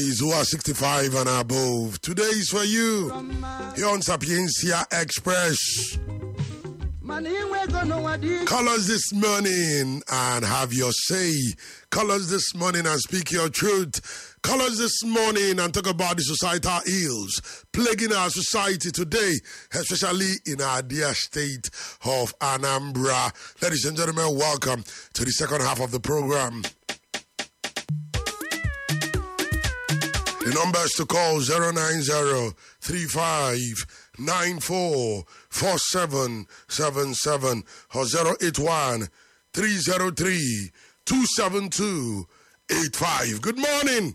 is who are 65 and above. Today is for you. Here on Sapiencia Express. Call us this morning and have your say. Call us this morning and speak your truth. Call us this morning and talk about the societal ills plaguing our society today, especially in our dear state of Anambra. Ladies and gentlemen, welcome to the second half of the program. The numbers to call 090-3594-4777 or 081-303-27285. Good morning.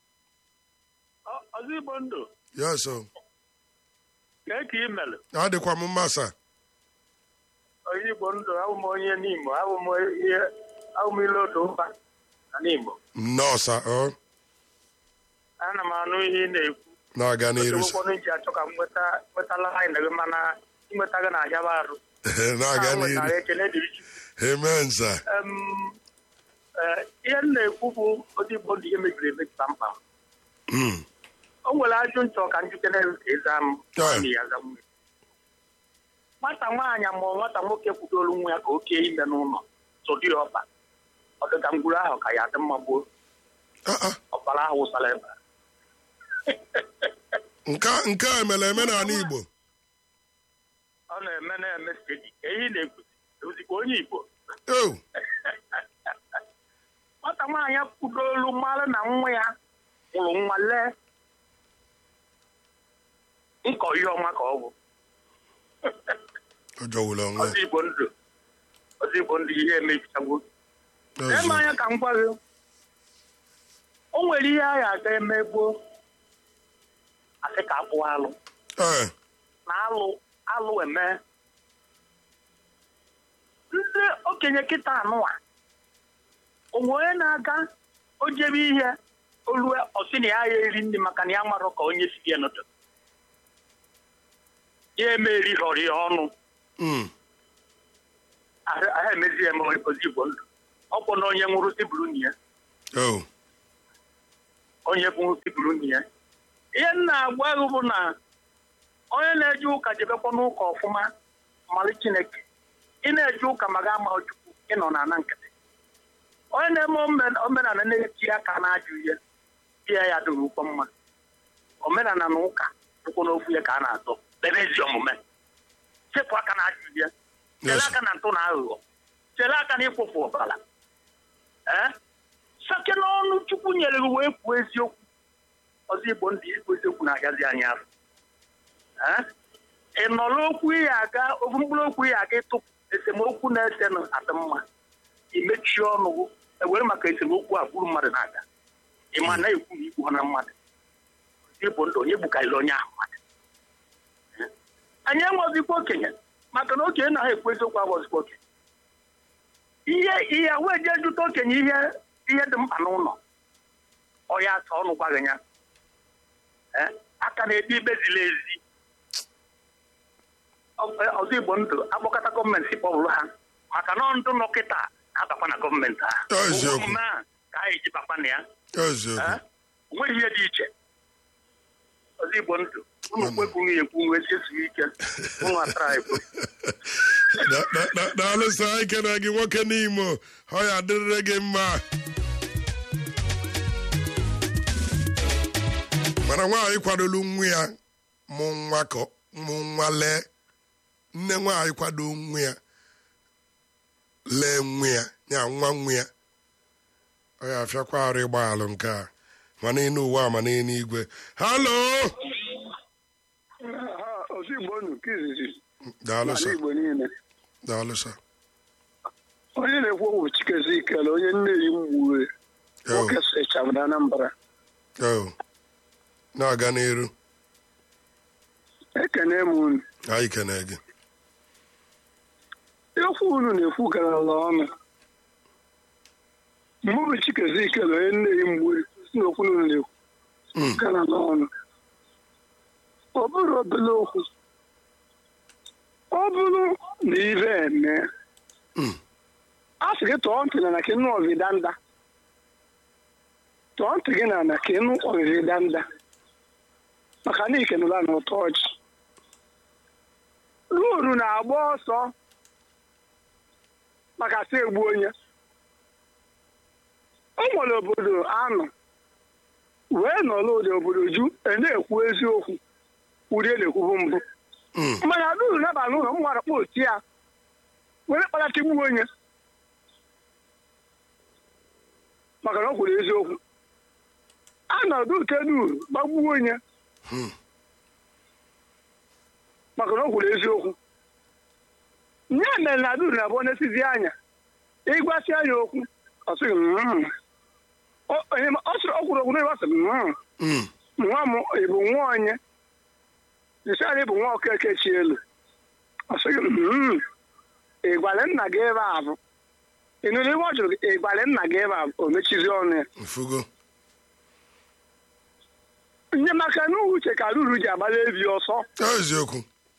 ọzọ igbo ndụ Yes, sir. kee ka ị mere Adịkwa m mma, sir. onye igbo ndụ abụ m onye n'imo abụ m ihe abụ m ile otu mba na n'imo No, sir. Oh, ana m anụ ihe ị na-ekwu na-aga n'iru, sir. ụfọdụ ji achọ ka m nweta nwetala anyị gị mana inweta gị na-ahịaba arụ na-aga Ha nwetara n'iru. ekele dịrị Chukwu. Amen, sir. Em, eh, ihe m na-ekwu bụ otu igbo ndụ ihe mebiri emebi kpamkpam Mm. o nwere ajụ nchọ ka njikere ka ịza m Yeah. na ya aza nwunye. nwata nwaanyị ma nwata nwoke kwudoro nwa ya ka o kee ime n'ụlọ sodi ọba ọdịka ngwuru ahụ ka ya dị mma gboo Ah, ah. ọbara ahụ wụsara ebe a. Nke a- nke a emere eme n'ala Igbo. ọ na-eme na-eme stedi ka ihe na-ekwuzi ozikwa onye igbo Oh, nwata nwaanyị kwudoro mara na nwa ya mụrụ nwa lee nkọ ihe ọma ka ọ bụ ọ jọwụrụ onwe. ọzọ igbo ndụ ọzọ igbo ndụ ihe emebichagwo ya. lee m anya ka m gwa gị o nwere ihe a ga-aga eme gboo asị ka akpụ alụ Eh, na alụ alụ eme ndị okenye kịta anụwa onwe onye na-aga o jebe ihe olue ọsị na ya ya eri nri maka na ya marọ ka onye si ya n'ụtụtụ ya eme erighọrọ ya ọnụ mm. ahụ ahụ emezi ya eme ozigbo ndụ ọ bụ na onye nwụrụ tiburu nyi ya Oh, onye bụ tiburu nyi ya ihe m na-agwa gị bụ na onye na-eje ụka jebekwa n'ụka ọfụma mmalị chineke ị na-eje ụka ma ga ama chukwu ịnọ na ana nkịtị onye na-eme omen- omenala na-eti aka na-ajụ ihe ihe ya dịrị ụkwụ mma omenala na ụka ụkwụ n'okwu ya ka a na-atọ ebe ezi omume chepụ aka na-ajụ ihe chere Yes. aka na ntụ na aghụghọ chere aka na ịkwụpụ ọbara ee sake n'ọnụ chukwu nyere gị wee kwuo eziokwu ọzọ igbo ndị ikwu eziokwu na-agazi anyị afọ Ee? ị nọrọ okwu ihe aga ofu mkpụrụ okwu ihe aga ịtụpụ esemokwu na-ese nụ adị mma imechie ọnụ gị ewere maka esemokwu a gburu mmadụ na-aga ịma na-ekwu na igbu ha na mmadụ ọzọ igbo ndụ onye gbukarịrị onye ahụ mmadụ Ee? anyị enwezikwa okenye maka na okenye na ha ekwu eziokwu abụzikwa okenye ihe ihe wee jee jụta okenye ihe ihe dị mkpa n'ụlọ ọ ya asa ọnụ gwa gị ya Ee? aka na-ebi ikpe ziri ezi Ọ- ọzọ igbo ndụ akpọkọta gọọmenti kpọbụrụ ha maka na ndụ nọ kịta na-abakwa na gọọmenti ha Eziokwu. omume a ka anyị ji bakwa na ya eziokwu. Ee? onweghị ihe dị iche ọzọ igbo ndụ unu kwekwuru ya ekwu nwee siesu ike ụnụ atara ekwu Da- da- da- daalụ sir anyị kene gị nwoke n'imo ọ ya adịrịrị gị mma mana nwaanyị kwadolu nwa ya mụ nwa ka mụ nwa lee nne nwaanyị kwado nwa ya lee nwa ya ya nwa nwa ya ọ ya afịakwa arụ ịgba alụ nke a ma n'elu ụwa ma n'elu igwe halo ozi igbo nụ nke izizi daalụ n'ala sir igbo niile daalụ sir onye na-ekwu okwu chikezi ikele onye nneyi mgbuwe Oh, nwoke sechabụrụ anambra oh. na-aga n'iru ekene m unu anyị kene gị okwu unu na-ekwu garala ọnụ mgbe bụ chikezi ikele onye nneyi mgbuwe si na okwu unu na-ekwu Mm. garala ọnụ ọ bụrụ obele okwu ọ bụrụ na ive eme Mm. a sị gị tọọ ntị na na kenụ ọvidanda tụọ ntị gị na ana ka ịnụ ọrịrị danda maka na ikenụla na ụtọ ọchị ruuru na-agba ọsọ maka sị egbu onye o nwere obodo anọ wee nọrọ ụdị obodo ju e na-ekwu eziokwu ụdị e na-ekwubu mbụ Mm. mana duru naba n'ụlọ m nwara kpọ otu ya were kpalata igbu onye maka na ọ kwuru eziokwu anọdụ ute duru gbagbuo onye Hmm. maka na ọ kwuru eziokwu nye mere na duru na abụọ na-esizi anya ịgwasị anya okwu ọ sịghị "Mm." Ọ- onye ma- ọ sịrị ọ kwuru okwu na ịgbasị "Mm." Mm. nwa m ị bụ nwa onye isari bụ nwa okeke chi elu ọ sịghị "Mm." ị gwara nna gị ebe a bụ ị nụrụ ihe ọ jụrụ gị ị gwara nna gị ebe a bụ o mechizi ọnụ ya Mfugo. nye maka na uche ka ruru ji agbara ebi ọsọ Eziokwu.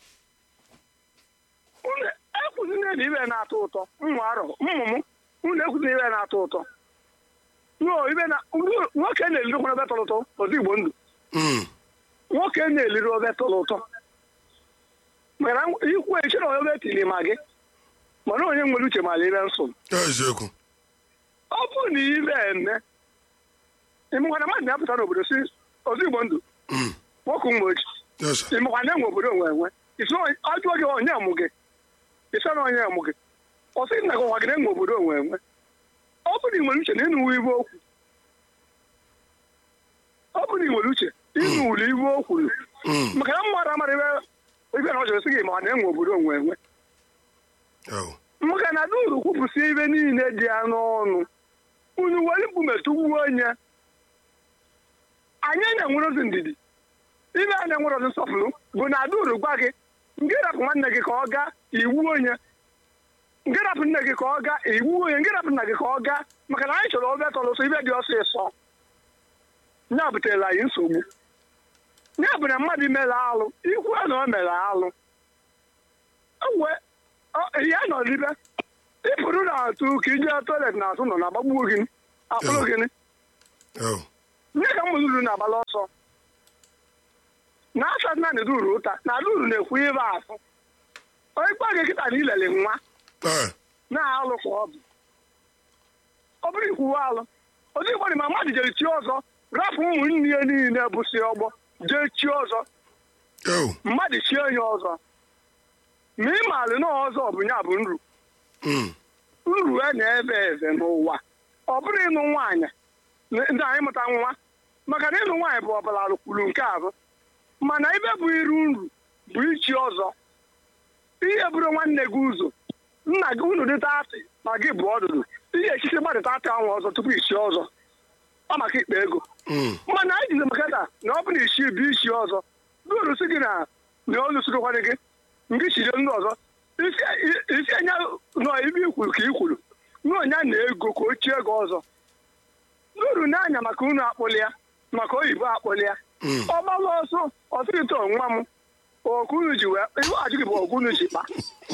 unu ekwuzina na ibe na-atọ ụtọ mmụ arọ mmụ m unu ekwuzina ibe na-atọ ụtọ No, ibe na nwoke na-elirikwa ebe tọrọ ụtọ ọzọ igbo ndụ Mm. nwoke na-eliri obe tọrọ ụtọ mana ikwu echi na obe tiri ma gị mana onye nwere uche mara ibe nsọ Eziokwu. ọ bụ na ibe eme ịmụkwana mmadụ na-apụta n'obodo si ọzọ igbo ndụ Mm. nwoke mgbe ochi Yes, sir. ịmụkwa na-enwe obodo onwe enwe isi onye- ọ jụọ gị onye mụ gị isi na onye mụ gị ọ sị na gị ọkwa gị na-enwe obodo onwe enwe ọ bụ na ị nwere uche na ịnụwe ibe okwu ọ bụ na ị nwere uche ịnụwuru ibe okwu Mm. maka na mmadụ amara ibe ibe na ọ jụrụ sị gị ma ọ na-enwe obodo onwe enwe Oh. maka na duru kwupụsị ibe niile dị ya n'ọnụ unu were mkpu metụgbuo onye anyị na-enwerozi ndidi ibe a na-enwerozi nsọpụrụ bụ na duru gwa gị nke rapụ nwanne gị ka ọ gaa iwu onye nke rapụ nne gị ka ọ gaa iwu onye nke rapụ nna gị ka ọ gaa maka na anyị chọrọ obe tọrọ ụsọ ibe dị ọsịsọ ya butere anyị nsogbu ya bụ na mmadụ mere alụ ikwu na o mere alụ ewe ya nọ n'ibe ịpụrụ na-atụ ka ije toilet na-atụ nọ na-agbagbuo gị akpụrụ gịnị Oh. nye ka m ruru na-agbala ọsọ na asa naanị duru ụta na duru na-ekwu ibe afụ onye gba gị kịta na ilele nwa Eh. na-alụ ka ọ bụ ọ bụrụ ikwuwe alụ ozi igbo dị ma mmadụ jere chi ọzọ rapụ ụmụnne ya niile bụ si ọgbọ jee chi ọzọ Oh. mmadụ chie onye ọzọ ma ị maalụ na ọzọ bụ ya bụ nru Mm. uru a na-ebe eze n'ụwa ọ bụrụ ịnụ nwaanyị na- ndị anyị mụta nwa maka na ịnụ nwaanyị bụ ọbara kwuru nke abụ mana ibe bụ iru nru bụ ichi ọzọ ihe bụrụ nwanne gị ụzọ nna gị unu dịta atị ma gị bụ ọdụdụ ihe echichi gbadịta atị ahụ ọzọ tupu ichi ọzọ ọ maka ikpe ego Mm. mana anyị jizi maka na na ọ bụ na ichi bụ ichi ọzọ duru si gị na na olu sirikwana gị nke chiri ndị ọzọ isi isi anya nọ ibe ikwuru ka i kwuru na onye na ego ka o chie ego ọzọ n'uru n'anya maka unu akpụli ya maka oyibo akpụli ya Mm. ọ gbalụ ọsọ ọsịrịta nwa m okunu ji wee iwe ajụ gị bụ okunu ji kpa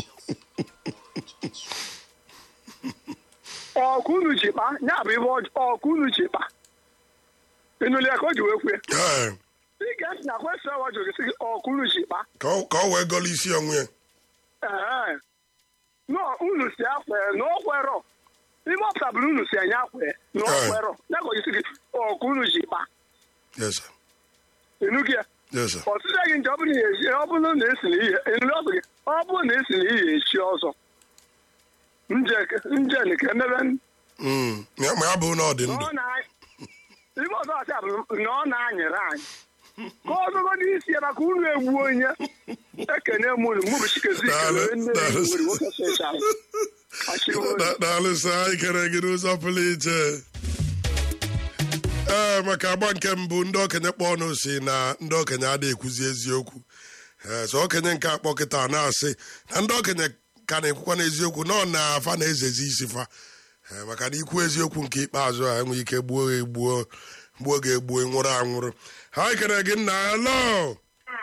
ọkunu ji kpa ya bụ ibe ọjọọ ọkunu ji kpa ịnụli ya ka o ji wee kwue Eh. ị ga-esi na kwesịrị ọwa jụrụ gị sị gị ọkunu ji kpa Ka ọ ka ọ wee gọlụ isi onwe ya. Ee. nọ unu si akwe na ọ kwerọ ime ọpụta bụrụ unu si anya akwe na ọ Ee. kwerọ ya ka ojisi gị ọkụ unu ji kpa Yes, sir. ịnụ gị ya Yes, sir. ọtụtụ gị nke ọ bụrụ na esi ọ bụrụ na esi na ihe ịnụ ọsọ gị ọ bụrụ na esi na ihe echi ọzọ nje nje nke emebe Mm. Ya ma ya bụ na ọ dị na ndụ. ọ na ibe ọzọ ọcha bụ na ọ na-anyere anyị ka ọzọgo n'isi ya maka unu egbu onye ekene m unu mụ bụ chikezi Daalụ, ikele nne daalụ. nwere nwoke sechara achịrị onye Da- Daalụ sir, anyị kere gị n'ụzọ pụrụ iche. Ee, maka agba nke mbụ ndị okenye kpọ ọnụ si na ndị okenye adịghị ekwuzi eziokwu Ee, so okenye nke akpọ kịta na-asị na ndị okenye ka na-ekwukwa n'eziokwu nọ na afa na-ezezi isi fa Ee, maka na ikwu eziokwu nke ikpeazụ a enweghị ike gbuo gị egbuo gbuo gị egbuo nwụrụ anwụrụ ha kere gị nna hello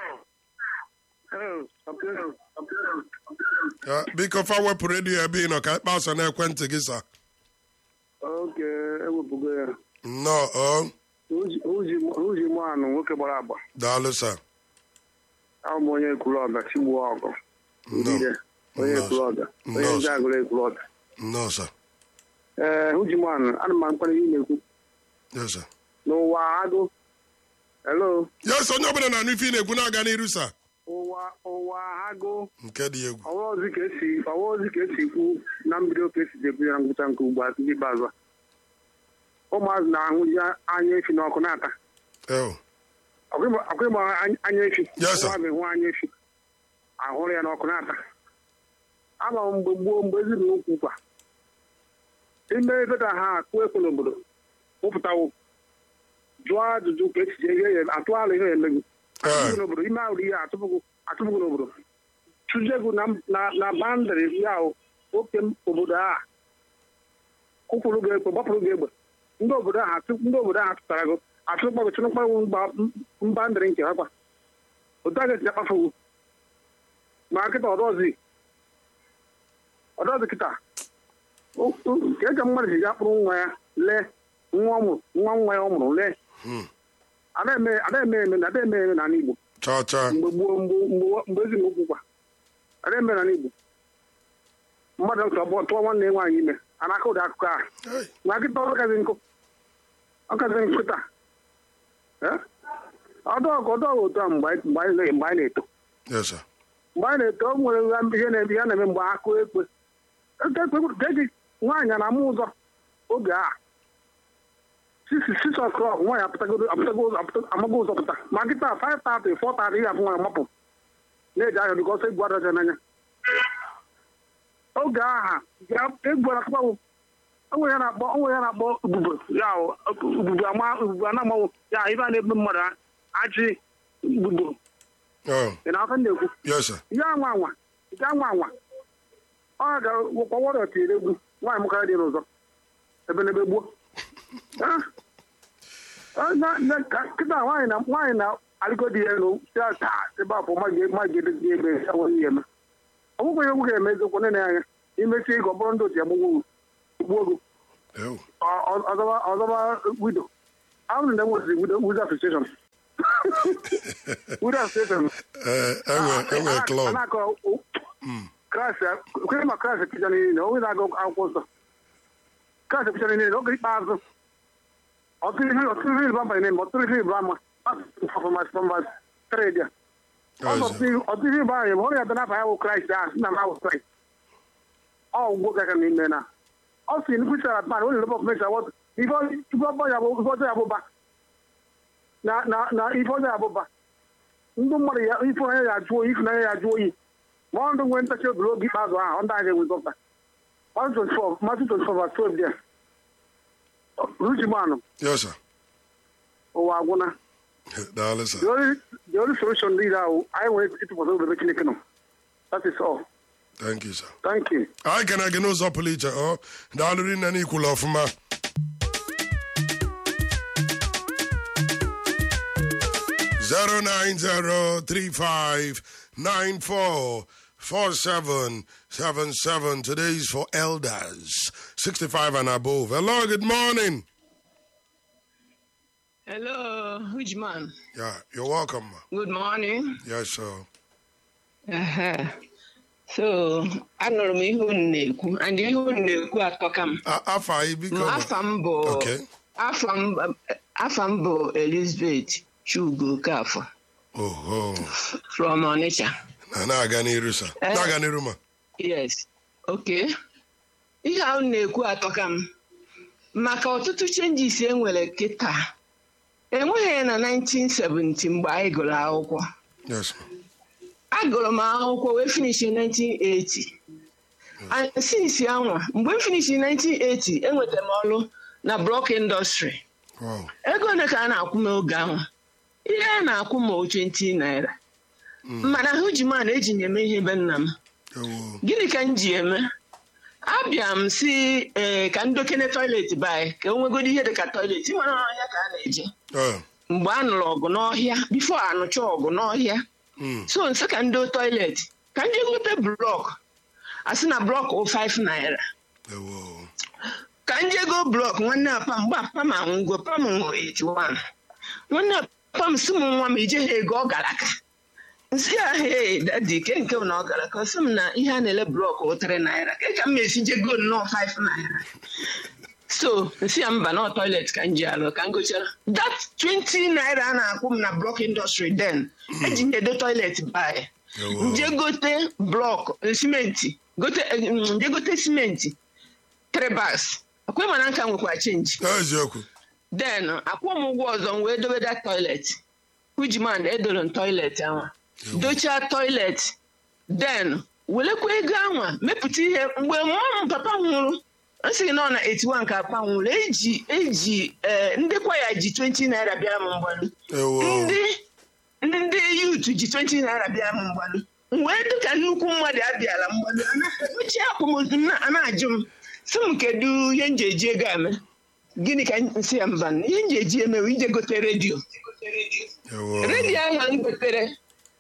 Ya, biko fa wepụ redio ebe ị nọ ka ịkpa ọsọ n'ekwentị gị sa oge ewepụgo ya nnọọ ọ uji mụ anụ nwoke gbara agba daalụ sa ahụ m onye ekwuru ọga chigbuo ọgụ nnọọ Ndidi, onye Nnọọ. ekwuru ọga onye Nnọọ. ndị agụrụ ekwuru ọga nnọọ sa ee uji mụ anụ ana m mkpara ihe ị na-ekwu yes sir n'ụwa agụ hello yes onye ọbụla na-anụ ife ị na-ekwu na-aga n'iru sa ụwa ụwa agụ nke dị egwu ọwaozi ka esi ọwaozi ka esi kwu na mbido ka esi jekwu ya na ngwụcha nke ugbu a ndị ikpeazụ a ụmụazị na-ahụji anya efi n'ọkụ na-ata Oh, ọkụ ịgba anya efi Yes, sir. ụmụazị hụ anya efi ahụrụ ya n'ọkụ na-ata ama m mgbe gboo mgbe ezinụlọ ukwu kwa ime ebeda ha akụ ekwe n'obodo wụpụtawo jụọ ajụjụ ka esi je ihe ya- atụ ala ihe ya emegbu Eh. atụpụgụ n'obodo ime ahụrụ ihe atụpụgụ atụpụgụ n'obodo chụjegwu na na na bandịrị ya ahụ oke obodo a kwụpụrụ gị egbe gbapụrụ gị egbe ndị obodo ahụ atụ- ndị obodo ahụ atụtara gị atụkpagụ chụrụkpagụ mba ndịrị nke ha kwa otu a ga-esi akpafugu ma kịta ọdọzi ọdọzi kịta O- o- ka eji mmadụ ji ga kpụrụ nwa ya lee nwa ọ mụrụ nwa nwa ya ọ mụrụ lee hmm. ada eme ada eme eme ada eme eme n'ala Igbo cha cha mgbe gboo mgbe mgbe mgbe ezinụkwụ kwa ada eme n'ala Igbo mmadụ ntọ bụ tụọ nwanne ya nwaanyị ime a na-aka ụdị akụkọ a Hey, ma kịta ọkazi nkụ ọkazi nkụ taa Eh? ọdọọgụ ọdọọgụ otu a mgbe anyị mgbe anyị na- mgbe anyị na-eto yes sir mgbe anyị na-eto o nwere ihe na-eme ihe na-eme mgbe akụ ekwe Eke ekwe keji nwaanyị a na-amụ ụzọ oge a sisi six o'clock nwaanyị apụtagodo apụtago ụzọ apụta- amago ụzọ pụta ma kịta five thirty four thirty ihe afụ nwaanyị mapụ na-eji ahịa dịka ọsọ egwu adacha n'anya oge aha egwu akpagbo onwe ya na-akpọ onwe ya na-akpọ ubube ya o, ubube ama ubube a na-amanwụ ya ibe a na-ebe mmadụ a- ajị gbugbo oh ị na-aka na-ekwu yes sir ya anwa anwa nke anwa anwa ọ ga-kpọwọrọ tiri egwu nwaanyị mụkara dị n'ụzọ ebe n'ebe gbuo Ah. Ah, na- na- ka- kịta nwaanyị na nwaanyị na alịgodi ya elu si aka ebe afọ magede dị ebe ya nwere ihe eme ọ bụkwa ihe egwu ga-eme eziokwu nene anya imechi ịgọ bụrụ ndị otu ya gbugbo gbuo gị oh Ọ- ọ- ọzọba ọzọba wido ahụrụ na enwezi wido association wido association eh enwe enwe club anakọ kraịst kwenye ma kraịst pịcha niile onye na-agụ akwụkwọ nsọ kraịst pịcha niile oge ikpeazụ ọtụtụ ihe ọtụtụ ihe ịrịba ama na-eme ọtụtụ ihe ịrịba ama pọfọmas tred ya yes sir ọtụtụ ihe ịrịba ama ọrụ ya bịa n'afọ ya bụ kraịst ahụ si na ma bụ kraịst ọ ugbo gaga n'ime na ọ si nkwụsara pan onye lebe ọfụmesi awọtụ ife ọjọọ ya bụ ife ọjọọ ya bụba na na na ife ọjọọ ya bụba ndị mmadụ ya ife onye ya ajụ oyi ifunanya ya ajụ oyi ma ọ ndụ nwee ntachi obi n'oge ikpeazụ ahụ ọ ndị agha ewezọpụta Matthew 24 Matthew 24 verse 12 there rujimanụ yes sir ụwa agwụna daalụ sir the only the only solution dị ahụ anyị nwere ịtụkwasị obi ebe Chineke nọ that is all thank you sir thank you anyị kene gị n'ụzọ pụrụ iche ọ daalụ rinne n'ikwulu ọfụma zero nine zero three five nine four four seven seven seven. Today is for elders sixty five and above. Hello, good morning. Hello, Hujman. Yeah, you're welcome. ma. Good morning. Yes, sir. Aha. So, anụrụ m ihe unu na-ekwu, and ihe unu na-ekwu atọka m. A- Afọ anyị biko. ma. Afa m bụ Okay. afa m afa m bụ Elizabeth Chugo Okafọ Oho. from Onitsha. Na na-aga n'iru sir. Eh. Na-aga n'iru ma. Yes. Okay. Ihe a unu na-ekwu atọka m. Maka ọtụtụ changes e nwere kịta. Enweghị ya na 1970 mgbe anyị gụrụ akwụkwọ. Yes. ma. agụrụ m akwụkwọ wee finish in 1980 and since anwa mgbe m finish in 1980 enwetara m ọrụ na block industry Wow. ego ole ka a na-akwụ m oge ahụ ihe a na-akwụ m 20 naira mana ahụ ji mana eji m eme ihe be nna m Ewo. gịnị ka m ji eme abịa m si ee ka m dokene toilet by ka o nwegoro ihe dị ka toilet ịmara ọhịa ka a na-eje Oh. mgbe a nụrụ ọgụ n'ọhịa bifo anụcha ọgụ n'ọhịa Mm. so nso ka ndị toilet ka ndị gote blọk asị na blọk o 5 naira Ewo. ka m jee go blọk nwanne apa m gba papa m anwụgo papa m nwụrụ 81 nwanne papa m si m nwa m ije ha ego ọ gara ka nsị ya he dadi ke nke m na ọ gara ka ọ sị m na ihe a na-ele blọk ụtịrị naira ke ka m esi je go nnọọ 5 naira so nsị ya mba na toilet ka m ji alụ ka m gochara that 20 naira a na-akwụ m na blọk indọstrị den eji m edo toilet baị nje gote blọk eh, simenti gote eh, mm, nje gote simenti trebas akwe mana nka nwekwa chenji eziokwu den akwụ m ụgwọ ọzọ m wee dobe that toilet ujiman edoro m toilet ahụ dochaa toilet den welekwa ego ahụ mepụta ihe mgbe mma m papa m nwụrụ a sị gị na ọ na 81 ka papa m nwụrụ eji eji eh, ndị kwa ya ji 20 naira bịara m mgbalu ewo ndị ndị yut ji 20 naira bịa m mgbalu m wee dị ka nnukwu mmadụ abịala mgbalu uche akwamozu m na- a na-ajụ m sị m kedu ihe m ji eji ego eme gịnị ka m si ya mba ihe m ji eji emewe ije gote redio ewo redio ahụ m gotere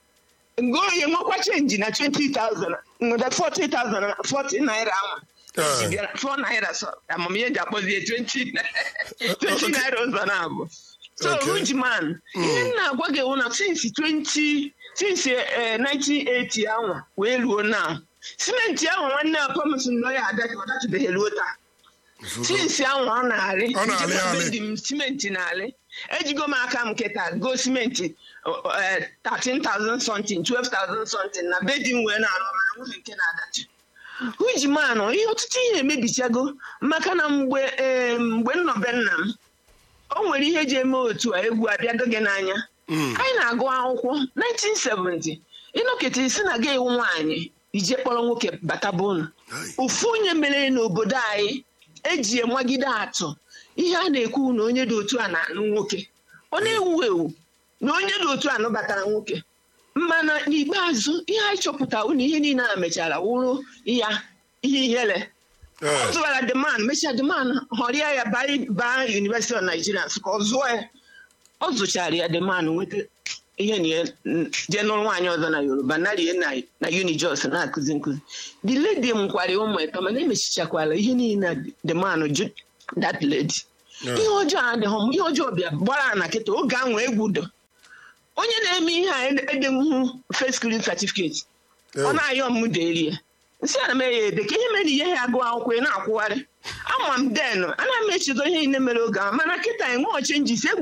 ngo onye nwekwa chenji na 20,000 nweta 40,000 40 naira ahụ Eh. Ji bịara- 4 naira so amamihe ji akpọzie 20 na- 20 naira ụzọ na-abụ so Okay. Ujiman, ihe m na-agwa gị wụ na since 20 since eh, 1980 ahụ wee ruo na simenti ahụ nwanne papa m si nọ ya adatu ọdatụbeghị ruo taa since ahụ ọ na-arị Ọ na-arị njikwa arị. bedi m simenti na-arị ejigo m aka m kịta go simenti uh, uh, 13,000 something 12,000 something na bedi m wee na-arụ mana nwunye nke na-adatu ujimanụ ihe ọtụtụ ihe emebichago maka na mgbe eh, mgbe nnọbe nna m o nwere ihe eji eme otu a egwu abịago gị n'anya anyị na-agụ akwụkwọ 1970 ịnọkịta isi na gị iwu nwaanyị ije kpọrọ nwoke bata bụ unu ofu onye mere n'obodo anyị eji enwagide atụ ihe a na-ekwu na onye dị otu a na-anụ nwoke ọ na-ewu ewu na onye dị otu a nụbatara nwoke mana n'ikpeazụ ihe anyị chọpụtara na ihe niile a mechara wụrụ ya ihe ihere ọ Eh, zụwara demand mechaa demand họrịa ya baa baa University of Nigeria Nsụka ọ zụọ ya ọ zụchara ya demand nweta ihe na ya n- jee nụrụ nwaanyị ọzọ na Yoruba narie na na Unijos na-akụzi nkụzi the lady m kwara ya ụmụ ịtọ mana emechichakwala ihe niile na demand jụ that lady Yeah. ihe ọjọọ adịghị m ihe ọjọọ bịa gbara na kịta oge ahụ egwu do onye na-eme ihe a edemhụ first class certificate ọ ewo. na-ayọ m deri ya nsị ana m ya ede ka ihe mere ihe ya agụ akwụkwọ ị na-akwụgharị ama m den ana m echedo ihe niile mere oge ahụ mana kịta enwe chenjis egwu